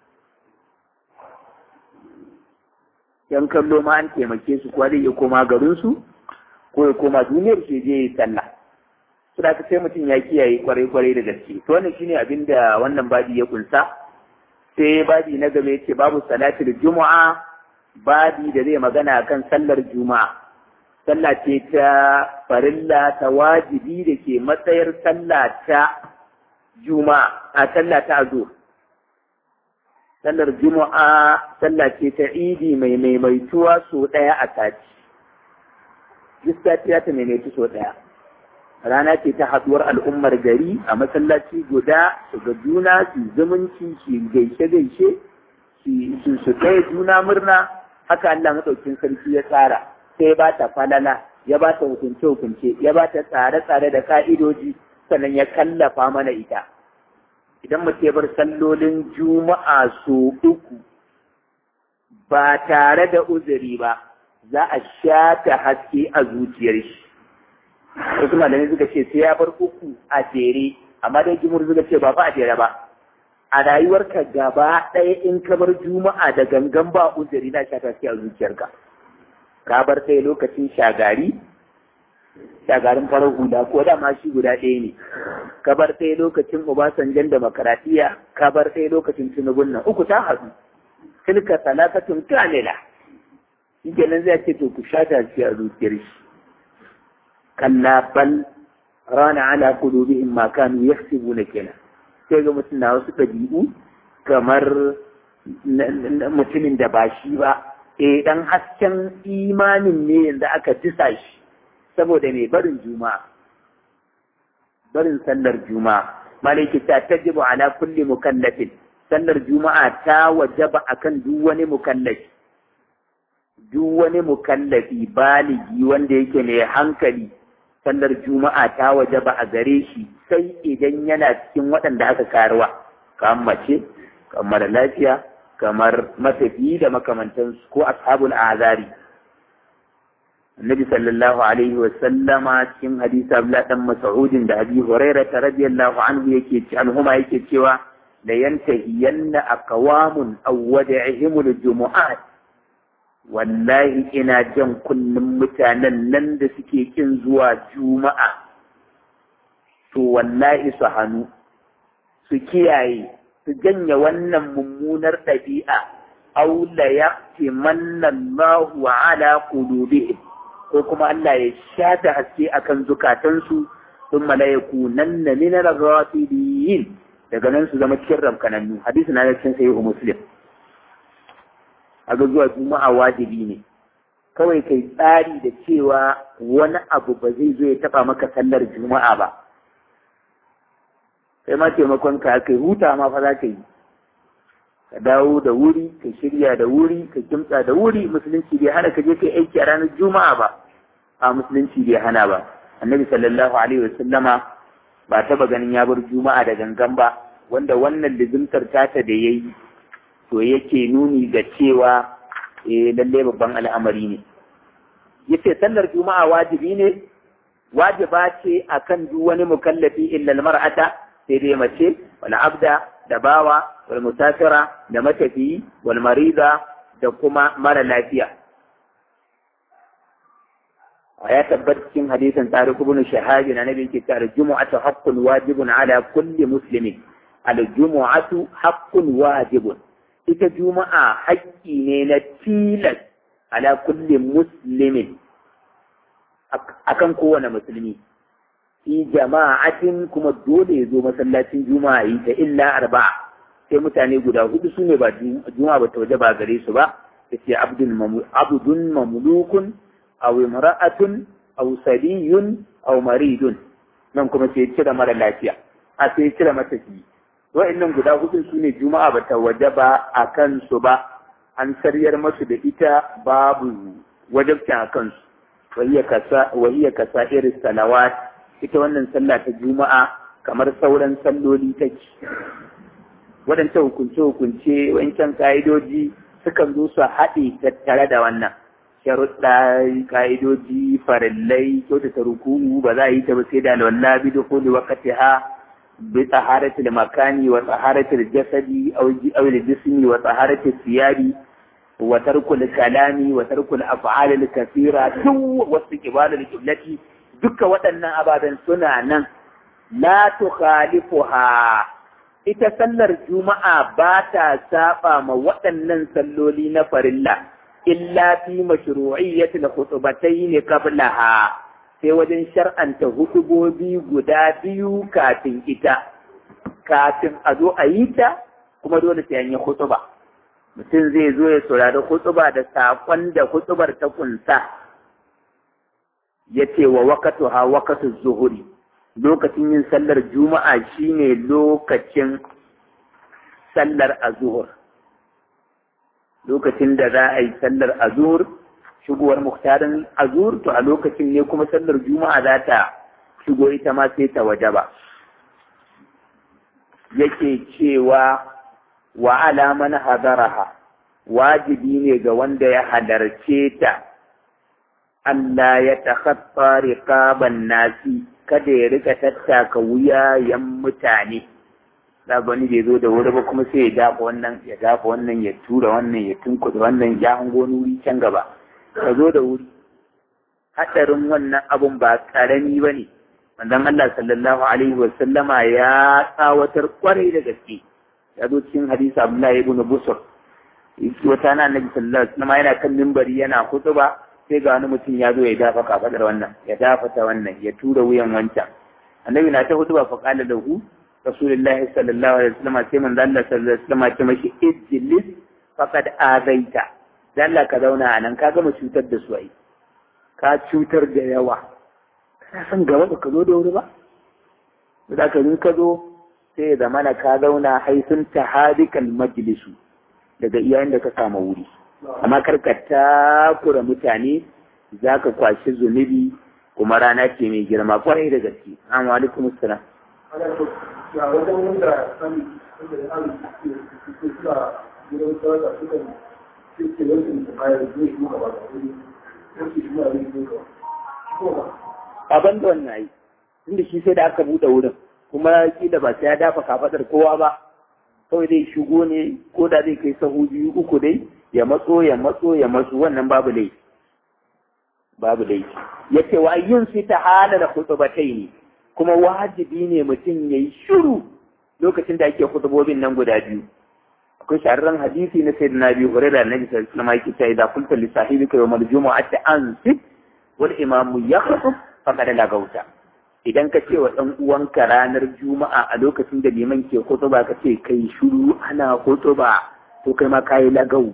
yan kallo ma an taimake su kuwa zai iya koma garinsu ko ya koma duniyar shi je yi sallah su da sai mutum ya kiyaye kwarai-kwarai da gaske to wannan shine abin da wannan babi ya kunsa sai babi na gaba yace babu salatul juma'a babi da zai magana kan sallar juma'a sallah ce ta farilla ta wajibi da ke matsayar sallah ta juma'a a sallah ta azo sallar juma'a sallah ce ta idi mai maimaituwa so ɗaya a sati duk sati ta maimaitu so ɗaya rana ce ta haɗuwar al'ummar gari a masallaci guda su ga juna su zumunci su gaishe-gaishe su su kai juna murna haka Allah maɗaukin sarki ya tsara sai ba ta falala ya ba ta hukunce-hukunce ya ba ta tsare-tsare da ka'idoji sannan ya kallafa mana ita idan mutum bar sallolin juma'a so uku ba tare da uzuri ba za a shata haske a zuciyar shi wasu malamai suka ce sai ya bar uku a jere amma dai jimur suka ce ba fa a jere ba a rayuwarka gaba ɗaya in ka bar juma'a da gangan ba uzuri na shata haske a zuciyarka ka bar sai lokacin shagari shagarin farar hula ko da ma shi guda ɗaya ne ka bar sai lokacin obasanjan demokaratiya ka bar sai lokacin tinubun nan uku ta haɗu tilka talatatun kamila shi kenan zai ce to ku sha shi a zuciyar shi kalla bal rana ala qulubihim ma kanu yaksibuna kenan sai ga mutum na wasu ɗabi'u kamar mutumin da ba shi ba eh dan hasken imanin ne yanzu aka disa shi saboda mai barin juma'a barin sallar juma'a malaki ta tajibu ala kulli mukallafin sallar juma'a ta wajaba akan duk wani mukallafi duk wani mukallafi baligi wanda yake mai hankali sallar juma'a ta wajaba a gare shi sai idan yana cikin waɗanda aka karuwa kamar mace kamar lafiya kamar matafiyi da makamantansu ko ashabul azari النبي صلى الله عليه وسلم cikin hadisi Abdullah dan Mas'ud da Abi Hurairah radiyallahu anhu yake ci anhuma yake cewa la yantahiyanna aqwamun aw wada'ihim al-jumu'at wallahi ina jan kullum mutanen nan da suke kin zuwa juma'a to wallahi su hannu su kiyaye su janye wannan mummunar ɗabi'a aw la yaqtimanna Allahu ala qulubihim ko kuma Allah ya shata haske akan zukatansu sun malayaku nan na minar rafidin daga nan su zama cikin ramkanannu hadisi na cikin sahihu muslim a ga zuwa juma'a wajibi ne kawai kai tsari da cewa wani abu ba zai zo ya taba maka sallar juma'a ba kai ma taimakon ka kai huta ma fa za ka yi ka dawo da wuri ka shirya da wuri ka kimtsa da wuri musulunci bai hana ka je kai aiki a ranar juma'a ba a musulunci bai hana ba annabi sallallahu alaihi wa sallama ba taba ganin ya bar juma'a da gangan ba wanda wannan lizimtar tata da yayi to yake nuni ga cewa eh lalle babban al'amari ne yace sallar juma'a wajibi ne wajiba ce akan duk wani mukallafi illa mar'ata sai dai mace wal abda da bawa wal musafira da matafiyi wal marida da kuma mara lafiya ya tabbata cikin hadisin tariq ibn shahab na nabi yake cewa jumu'atu haqqun wajibun ala kulli muslimin al jumu'atu haqqun wajibun ita juma'a haƙƙi ne na tilas ala kulli muslimin akan kowane musulmi fi jama'atin kuma dole ya zo masallacin juma'a yi ta illa arba'a sai mutane guda hudu su ne ba juma'a ba ta waje ba gare su ba ta ce abdun mamlukun aw imra'atun aw sariyun aw maridun nan kuma sai cire mara lafiya a sai cire matafi wa'annan guda hudu su ne juma'a ba ta waje ba a kansu ba an saryar masu da ita babu wajabcin a kansu wahiyar kasa irin salawat ita wannan sallah ta juma'a kamar sauran salloli take waɗancan hukunce-hukunce wancan ka'idoji sukan zo su haɗe tattare da wannan sharuɗa ka'idoji farillai kyautata ruku'u ba za a yi ta ba sai da alwala bi da kuli wakati ha bi tsaharatul makani wa tsaharatul jasadi aw jismi wa tsaharatul siyabi wa tarkul kalami wa tarkul af'alil kathira duk wasu kibalul qiblati duka waɗannan ababen suna nan la tukhalifuha ita sallar juma'a ba ta saba ma waɗannan salloli na farilla illa fi mashru'iyyatil khutbatayn qablaha sai wajen shar'anta hutubobi guda biyu kafin ita kafin a zo a yi ta kuma dole sai an yi hutuba mutum zai zo ya saurari hutuba da saƙon da hutubar ta kunsa ya ce wa wakatu ha wakatu zuhuri lokacin yin sallar juma'a shine lokacin sallar azuhur lokacin da za a yi sallar azur shigowar muktarin azur to a lokacin ne kuma sallar juma'a za ta shigo ita ma sai ta waje ba yake cewa wa alaman hadaraha wajibi ne ga wanda ya halarce ta Allah ya takhatta riqaban nasi kada ya rika tattaka wuyayen mutane da wani bai zo da wuri ba kuma sai ya dafa wannan ya dafa wannan ya tura wannan ya tunkuda wannan ya hango nuri can gaba ka zo da wuri hadarin wannan abun ba karami ba ne manzon Allah sallallahu alaihi wa sallama ya tsawatar kwarai da gaske ya zo cikin hadisi Abdullahi ibn Busr wata na annabi sallallahu alaihi wasallam yana kan mimbari yana hutuba sai ga wani mutum ya zo ya dafa kafadar wannan ya dafa ta wannan ya tura wuyan wancan annabi na ta hudu ba fa qala lahu rasulullahi sallallahu alaihi wasallam sai manzo Allah sallallahu alaihi wasallam ce mashi ijlis faqad azaita dan Allah ka zauna a nan ka gama cutar da su ai ka cutar da yawa kana san gaba ba ka zo da wuri ba da ka zo ka zo sai ya zamana ka zauna haifin tahadikal majlisu daga iyayen da ka samu wuri amma karka takura mutane za ka kwashi zunubi kuma rana ce mai girma kwarai da gaske amma alaikum assalam Abin da wannan yi, inda shi sai da aka buɗe wurin, kuma kila ba sai ya dafa kafaɗar kowa ba, kawai zai shigo ne ko da zai kai sahu biyu uku dai ya matso ya matso ya matso wannan babu laifi babu laifi yace wa yin fi ta'ala da khutbatai ne kuma wajibi ne mutum yayi shiru lokacin da ake khutubobin nan guda biyu akwai shahararren hadisi na sayyidina Abi Hurairah annabi sallallahu alaihi wasallam yake cewa idza qulta li sahibika yawm al-jumu'ati ansit wal imamu yakhutub faqad lagauta idan ka ce wa ɗan uwanka ranar juma'a a lokacin da liman ke ba ka ce kai shuru ana ba to kai ma kayi lagau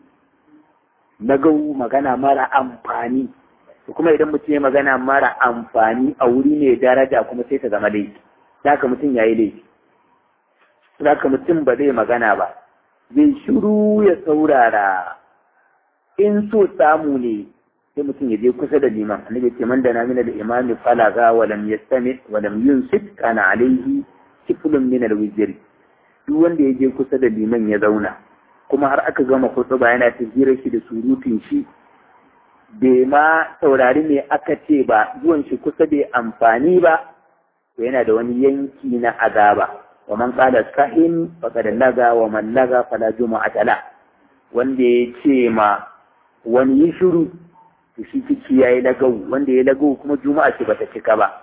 lagau magana mara amfani to kuma idan mutum ya magana mara amfani a wuri ne daraja kuma sai ta zama laifi zaka mutum ya yi laifi zaka mutum ba zai magana ba zai shuru ya saurara in so samu ne sai mutum ya je kusa da liman annabi ce man dana min al-imam falaga wa lam yastami wa lam yunsit kana alaihi kiflun min al-wizr duk wanda ya je kusa da liman ya zauna kuma har aka gama khutba yana tafsirar shi da surutun shi bai ma saurari me aka ce ba zuwan shi kusa bai amfani ba to yana da wani yanki na azaba wa man qala sahin faqad laga wa man laga fala jumu'ata la wanda ya ce ma wani yi shiru to shi ciki ya yi lagau wanda ya lagau kuma juma'a ce bata cika ba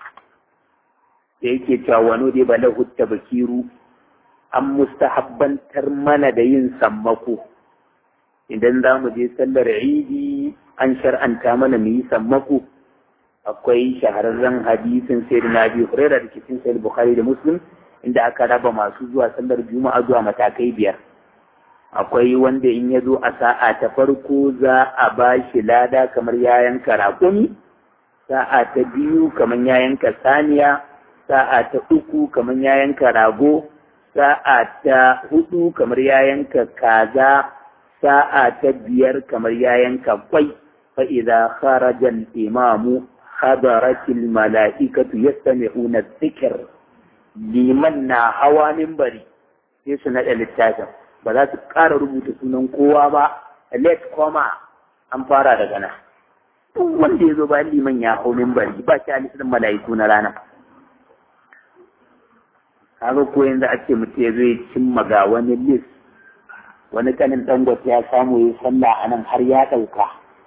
da yake cewa wani dai ba lahu bakiru an mustahabbantar mana da yin sammako idan za mu je sallar idi an shar'anta mana mu yi sammako akwai shahararren hadisin sai na biyu hurera da cikin sai bukhari da muslim inda aka raba masu zuwa sallar juma'a zuwa matakai biyar akwai wanda in ya zo a sa'a ta farko za a ba shi lada kamar ya yanka raƙumi sa'a ta biyu kamar ya yanka saniya sa'a ta uku kamar ya yanka rago sa'a ta hudu kamar ya yanka kaza sa'a ta biyar kamar ya yanka kwai fa idza kharaja al-imamu hadaratil mala'ikatu yastami'una dhikr liman na hawa minbari sai su naɗa littafin ba za su ƙara rubuta sunan kowa ba let koma an fara daga nan duk wanda ya zo bayan liman ya hau minbari ba shi alisin mala'iku na rana kaga ko yanzu a ce mutum ya zo ya cimma ga wani list wani kanin dangote ya samu ya sallah a nan har ya ɗauka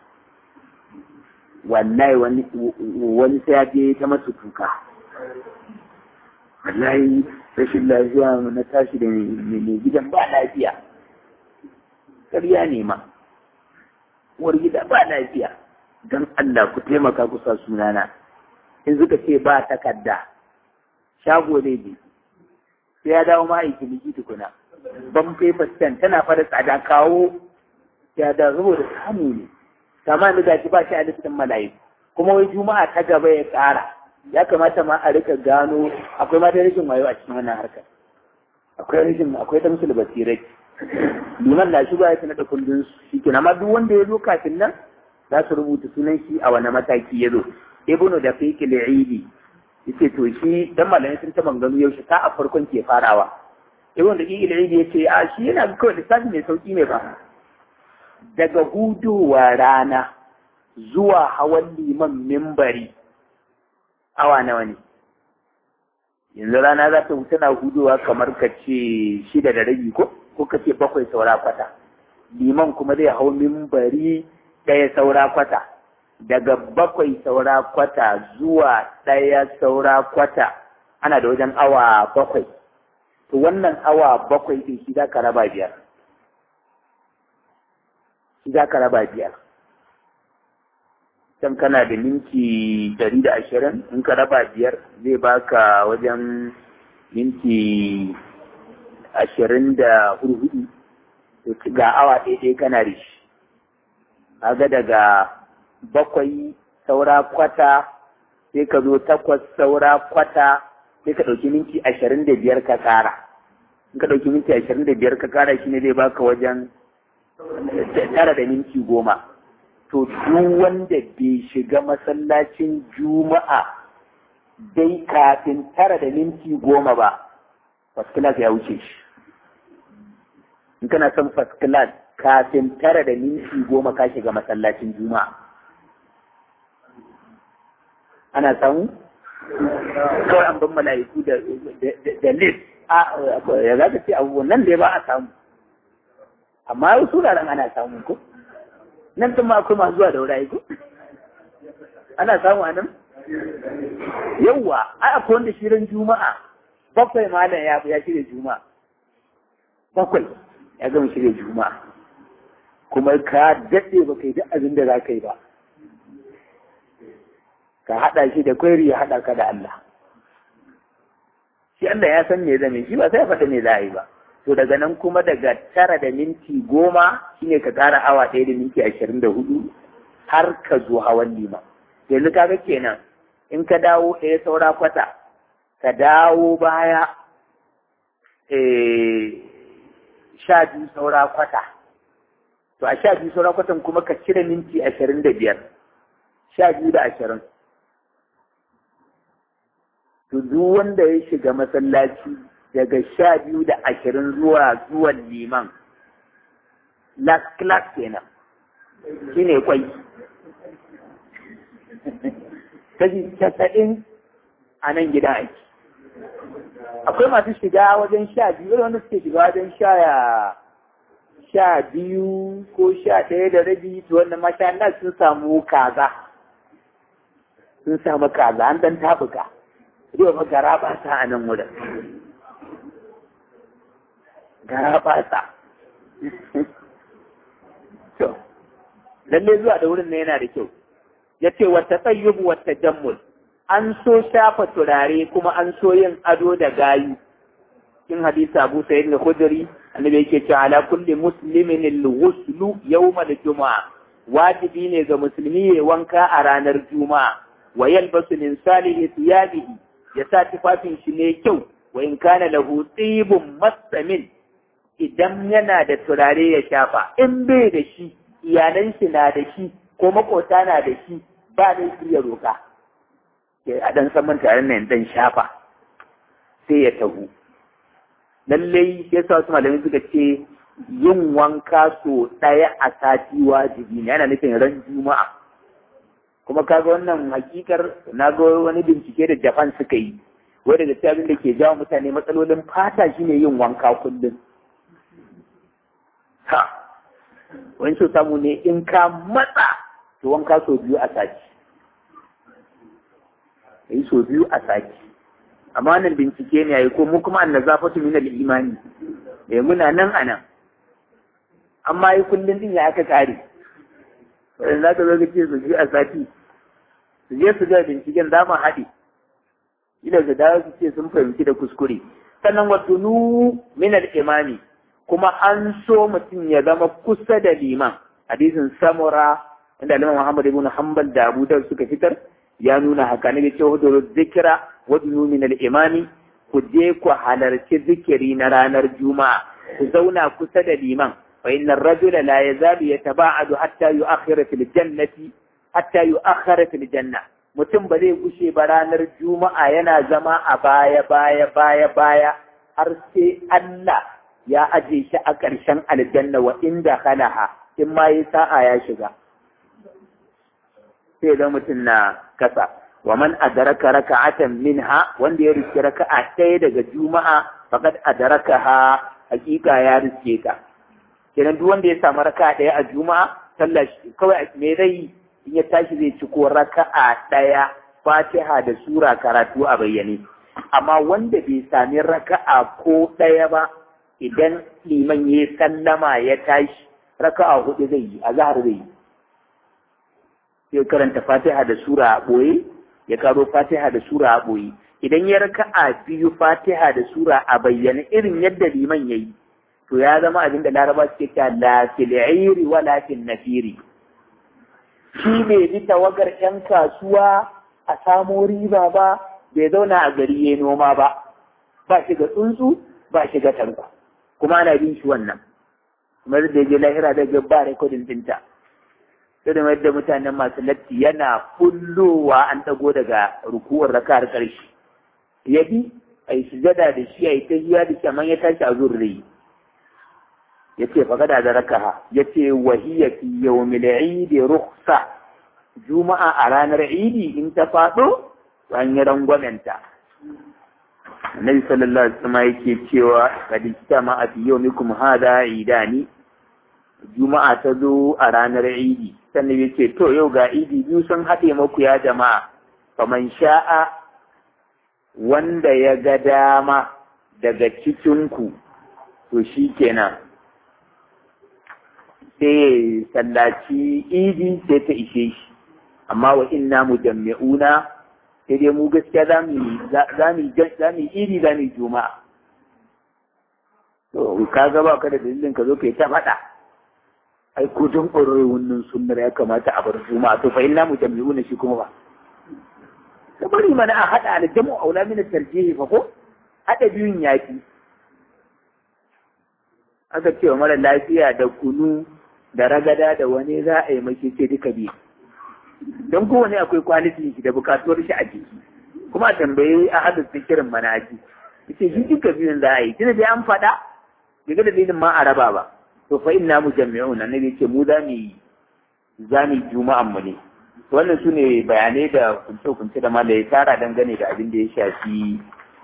wallahi wani wani sai ya je ta masu kuka wallahi rashin lafiya na tashi da mai gidan ba lafiya ƙarya ne ma uwar gida ba lafiya don Allah ku taimaka ku sa sunana in suka ce ba takarda shago zai je sai ya dawo ma aiki liki tukuna ban paper stand tana fara tsada kawo ya da saboda samu ne kama da gashi ba shi a listin mala'iku kuma wai juma'a ta gaba ya ƙara ya kamata ma a rika gano akwai mata rashin wayo a cikin wannan harkar akwai rashin akwai ta musul basirai liman na shi ba ya da kundin shi kenan amma duk wanda ya zo kafin nan za su rubuta sunan shi a wani mataki ya zo ibnu da fiqh al-eidi yace to shi dan malamai sun ta manganu yaushe ta a farkon ke farawa ibnu da fiqh al-eidi yace a shi yana kawai lissafi mai sauki ne ba daga hudowa rana zuwa hawan liman mimbari awa nawa ne yanzu rana za ta wuce na hudowa kamar ka ce shida da rabi ko ko ka ce bakwai saura kwata liman kuma zai hau mimbari ɗaya saura kwata daga bakwai saura kwata zuwa ɗaya saura kwata ana da wajen awa bakwai to wannan awa bakwai ɗin shi za ka raba biyar shi za ka raba biyar can kana da minti ɗari da ashirin in ka raba biyar zai baka wajen minti ashirin da hurhudu ga awa ɗaya kana da shi kaga daga bakwai saura kwata sai ka zo takwas saura kwata sai ka ɗauki minti ashirin da biyar ka kara in ka ɗauki minti ashirin da biyar ka kara shi ne zai baka wajen tara da minti goma to duk wanda bai shiga masallacin juma'a dai kafin tara da minti goma ba first class ya wuce shi in kana son first class kafin tara da minti goma ka shiga masallacin juma'a ana samu kawai an ban mala'iku da da list ya za ka ce abubuwan nan dai ba a samu amma wasu wuraren ana samu ko nan tun ma akwai masu zuwa da wurare ko ana samu a nan yawwa ai akwai wanda shirin juma'a bakwai malam ya ya shirya juma'a bakwai ya gama shirya juma'a kuma ka daɗe ba kai duk abin da za ka yi ba ka haɗa shi da kwairi ya haɗa ka da Allah shi Allah ya san me zame shi ba sai ya faɗa me za a yi ba to daga nan kuma daga tara da minti goma shine ka ƙara awa ɗaya da minti ashirin da hudu har ka zo hawan lima yanzu kaga kenan in ka dawo ɗaya saura kwata ka dawo baya sha biyu saura kwata to a sha biyu saura kwatan kuma ka cire minti ashirin da biyar sha biyu da ashirin to duk wanda ya shiga masallaci daga sha biyu da ashirin zuwa zuwan liman last class kenan shi ne kwai kashi casa'in a nan gida aiki akwai masu shiga wajen sha biyu wanda suke shiga wajen sha sha biyu ko sha ɗaya da rabi to wanda masha Allah sun samu kaza sun samu kaza an dan tabuka yau fa gara ba sa a nan wurin gara ba sa to lalle zuwa da wurin ne yana da kyau ya ce wata tsayyubu wata jammul an so shafa turare kuma an so yin ado da gayu in hadisi abu sayyid da khudri annabi yake cewa ala kulli muslimin al-ghuslu yawm al-jumu'a wajibi ne ga musulmi ya wanka a ranar juma'a wa yalbasu min salihi thiyabihi ya sa tufafin shi ne kyau wa in kana lahu tibun masamin idan yana da turare ya shafa in bai da shi iyalan shi na da shi ko makota na da shi ba zai iya roka a dan saman tare nan dan shafa sai ya tagu lallai ya sa wasu malamai suka ce yin wanka so ɗaya a sati wajibi ne yana nufin ran juma'a kuma kaga wannan hakikar na ga wani bincike da japan suka yi wai daga cikin abin da ke jawo mutane matsalolin fata shine yin wanka kullum ha wani so samu ne in ka matsa to wanka so biyu a sati yi so biyu a sati amma wannan bincike ne yayi ko mu kuma annazafatu min al-imani eh muna nan anan amma yi kullun din ya aka kare wannan zaka zo ka ce su biyu a sati su je su ga binciken za mu haɗe ila da dawo su ce sun fahimci da kuskure sannan wa tunu min al-imani kuma an so mutum ya zama kusa da liman hadisin samura inda Imam Muhammad ibn Hanbal da Abu Dawud suka fitar ya nuna haka ne ce hudu zikira wa tunu min al-imani ku je ku halarci zikiri na ranar juma'a ku zauna kusa da liman fa inna ar-rajula la yazalu yataba'adu hatta yu'akhkhira fil jannati hatta yu'akhkhara fil janna mutum ba zai gushe ba ranar juma'a yana zama a baya baya baya baya har sai Allah ya aje shi a ƙarshen aljanna wa inda khalaha in ma yi sa'a ya shiga sai da mutum na kasa wa man adraka raka'atan minha wanda ya riske raka'a ɗaya daga juma'a faqad adrakaha hakika ya riske ka kenan duk wanda ya samu raka'a ɗaya a juma'a sallah kawai me zai in ya tashi zai ci ko raka'a ɗaya fatiha da sura karatu a bayyane amma wanda bai sami raka'a ko ɗaya ba idan liman ya sallama ya tashi raka'a hudu zai yi a zahar zai yi sai karanta fatiha da sura a ɓoye ya karo fatiha da sura a ɓoye idan ya raka'a biyu fatiha da sura a bayyana irin yadda liman ya yi to ya zama abin da laraba suke cewa la fil'iri wa la nafiri shi bai bi tawagar yan kasuwa a samo riba ba bai zauna a gari ya noma ba ba shi ga tsuntsu ba shi ga tanko kuma ana bin shi wannan kuma da je lahira da ga ba rekodin dinta sai da yadda mutanen masu latti yana kullowa an dago daga rukuwar raka'ar karshe ya bi a yi sujada da shi a yi ta hiya da shi amma ya tashi a zurri ya ce faƙada da rakaha ya ce wahiyya fi yawmil idi rukhsa juma'a a ranar idi in ta faɗo an yi rangwamenta annabi sallallahu alaihi wasallam yake cewa kad istama fi yawmikum hada idani juma'a ta zo a ranar idi sannan yace to yau ga idi biyu sun haɗe maku ya jama'a faman sha'a wanda ya ga dama daga cikinku to shi kenan sai sallaci idi sai ta ishe shi amma wa inna mujammi'una sai dai mu gaskiya za mu iri za mu juma'a to ka ga ba ka da dalilin ka zo kai ta faɗa ai ko don ƙwararre wannan sunnar ya kamata a bar juma'a to fa inna mujammi'una shi kuma ba ka bari mana a haɗa da jamu aula min tarjihi fa ko haɗa biyun yafi aka ce wa mara lafiya da kunu da ragada da wani za a yi maki ce duka biyu don kowane akwai kwalitin shi da bukatuwar shi a jiki kuma a tambayi a hada fikirin manaji yace shi duka biyun za a yi tunda dai an faɗa daga da dalilin ma a raba ba to fa inna mujammi'un annabi yace mu za mu za mu juma'an mu ne wannan su ne bayanai da kunce-kunce da mala ya tara dangane da abin da ya shafi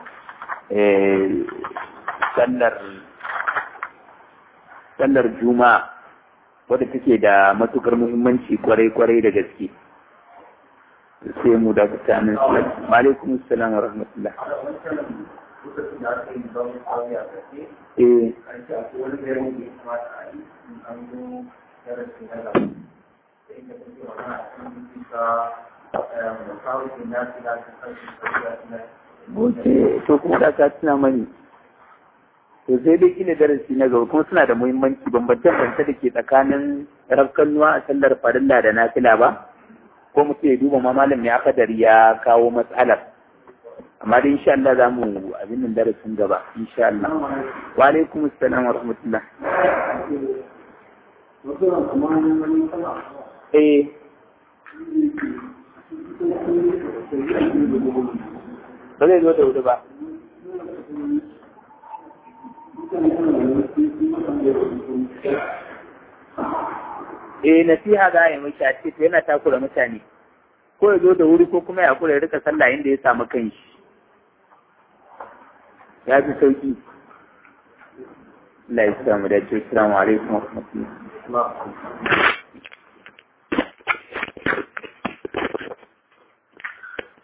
sallar sallar juma'a wadda take da matukar muhimmanci kwarai-kwarai da gaske sai mu da mutanen su alaikum salam wa rahmatullah eh Oke, to kuma da ka tuna mani. To sai dai kila darasi na gaba kuma suna da muhimmanci bambancen bambance da ke tsakanin rafkannuwa a sallar farilla da nafila ba? Ko mutum ya duba ma malam ya kadar ya kawo matsalar. Amma dai insha Allah za mu abin nan darasin gaba, insha Allah. Wa alaikum assalam wa rahmatullah. Eh, ba zai zo da wuri ba. Eh nasiha za a yi mashi a ce to yana takura mutane ko ya zo da wuri ko kuma ya kula ya rika sallah inda ya samu kanshi ya fi sauki Allah ya samu da ce assalamu alaikum wa rahmatullahi